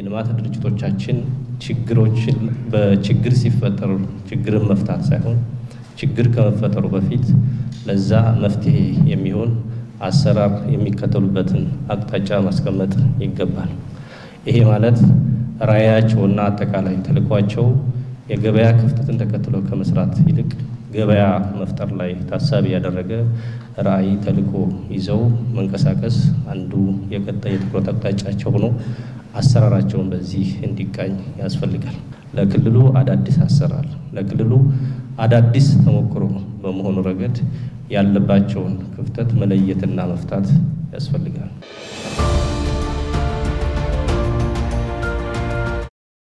የልማት ድርጅቶቻችን ችግሮችን በችግር ሲፈጠሩ ችግርን መፍታት ሳይሆን ችግር ከመፈጠሩ በፊት ለዛ መፍትሄ የሚሆን አሰራር የሚከተሉበትን አቅጣጫ ማስቀመጥ ይገባል። ይሄ ማለት ራዕያቸውና አጠቃላይ ተልዕኳቸው የገበያ ክፍተትን ተከትሎ ከመስራት ይልቅ ገበያ መፍጠር ላይ ታሳቢ ያደረገ ራዕይ ተልዕኮ ይዘው መንቀሳቀስ አንዱ የቀጣይ የትኩረት አቅጣጫቸው ሆኖ አሰራራቸውን በዚህ እንዲቃኝ ያስፈልጋል። ለክልሉ አዳዲስ አሰራር፣ ለክልሉ አዳዲስ ተሞክሮ በመሆኑ ረገድ ያለባቸውን ክፍተት መለየትና መፍታት ያስፈልጋል።